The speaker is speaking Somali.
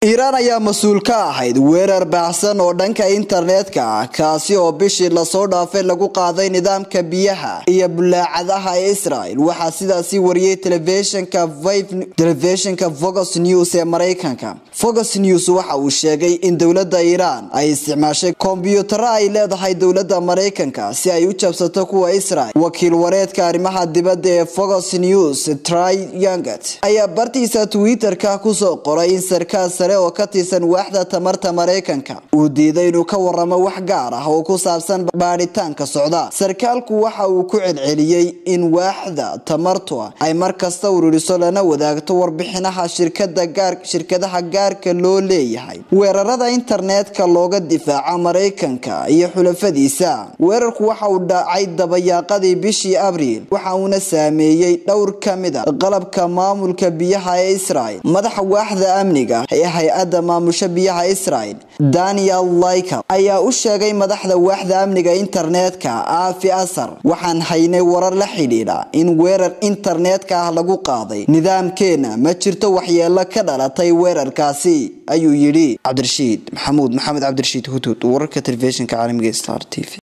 iiraan ayaa mas-uul ka ahayd weerar baahsan oo dhanka internetka ah kaasi oo bishii lasoo dhaafay lagu qaaday nidaamka biyaha iyo bulaacadaha ee israel waxaa sidaasi wariyey telefishinka fox news ee mareykanka fox news waxa uu sheegay in dowlada iiraan ay isticmaashay kombyutaro ay leedahay dowlada mareykanka si ay u jabsato kuwa israel wakiil wareedka arrimaha dibadda ee fox news try yanget ayaa bartiisa twitter-ka kusoo qoray in sarkaal sare oo ka tirsan waaxda tamarta mareykanka uu diiday inuu ka waramo wax gaar ah oo ku saabsan baadhitaanka socda sarkaalku waxa uu ku celceliyey in waaxda tamartu ay mar kasta ururiso lana wadaagto warbixinaha shirkadaha gaarka loo leeyahay weerarada internetka looga difaaca mareykanka iyo xulafadiisa weerarku waxa uu dhacay dabayaaqadii bishii abriil waxa uuna saameeyey dhowr ka mid a qalabka maamulka biyaha ee israel madaxa waaxda amniga ee hay-adda maamusha biyaha israel daniel lyker ayaa u sheegay madaxda waaxda amniga internetka aafi asar waxaan haynay warar la xidhiidha in weerar internetka ah lagu qaaday nidaamkeena ma jirto waxyeelo ka dhalatay weerarkaasi ayuu yidhi cabdirashiid maxamuud maxamed cabdirashiid hudud wararka telefishinka caalamiga star t v